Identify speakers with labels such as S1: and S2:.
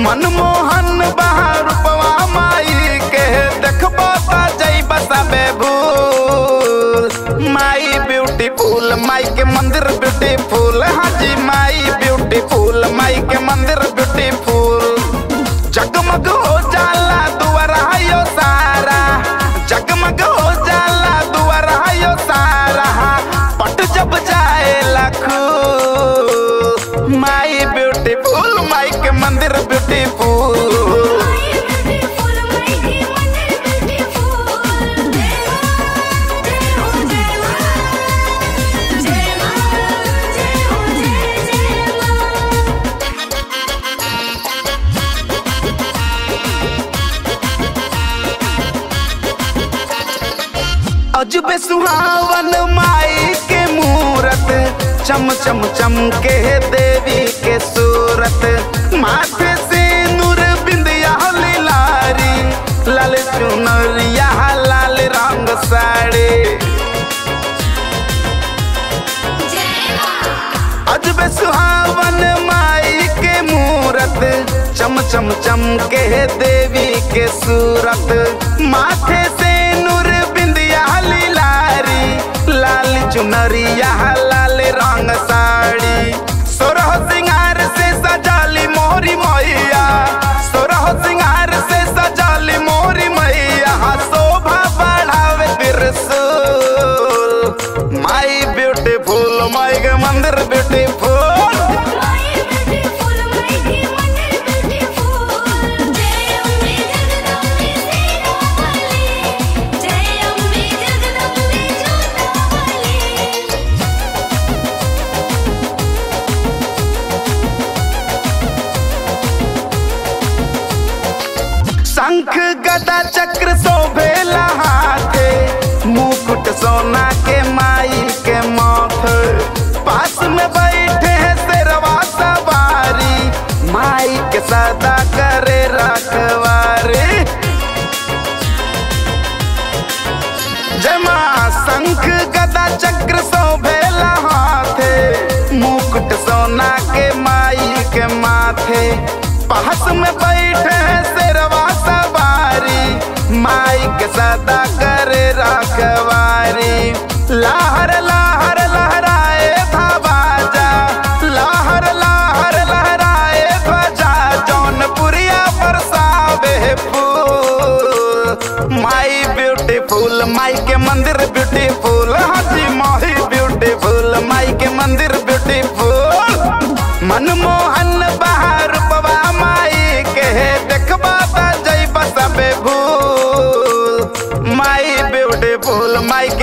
S1: मनमोहन बहार रूपवा माई के देखबो त जइबा सबे भूल माई ब्यूटीफुल माई के मंदिर ब्यूटीफुल हाजी माई ब्यूटीफुल माई के मंदिर ब्यूटीफुल जगमग हो जाला दुआरा यो सारा जगमग हो जाला दुआरा यो सारा पट जब जाए लखू माई ब्यूटीफुल माई के मंदिर ब्यूटीफुल
S2: माई ब्यूटीफुल माई की मंदिर ब्यूटीफुल जय मां जय हो जय मां जय मां जय हो जय जय मां
S1: अजबे सुहावन माई के मूरत चम चम चम के देवी के सूरत माथे से नूर बिंदिया लारी लाल चुनरिया लाल रंग साड़ी
S2: जय मां
S1: अजबे सुहावन माई के मूरत चम चम चम के देवी के सूरत माथे से नूर बिंदिया लारी लाल चुनरिया लाल रंग साड़ी सोरह सिंगार से सजाली मोरी मैया सोरह सिंगार से सजाली मोरी मैया शोभा बढ़ावे त्रिशूल माई ब्यूटीफुल माई के मंदिर ब्यूटीफुल
S2: माई ब्यूटीफुल माई की मंदिर ब्यूटीफुल जय अम्बे जगदम्बे सेना वाली जय अम्बे जगदम्बे जोता वाली
S1: शंख गदा चक्र शोभेला हाथे मुकुट सोना के माई के माथ पास में बैठे हैं शेरवा सवारी माई के सदा करे रखवारी जमा शंख गदा चक्र शोभेला हाथे मुकुट सोना के माई के माथे पास में बैठे हैं शेरवा सवारी माई के सदा करे रखवारी लहर लहर लहराए था बाजा लहर लहर लहराए ध्वजा जौनपुरिया बरसावे फूल माई ब्यूटीफुल माई के मंदिर ब्यूटीफुल हाजी माही ब्यूटीफुल माई के मंदिर ब्यूटीफुल मनमोहन बहार रूपवा माई के देखबा त जइबा सबे भूल माई ब्यूटीफुल माई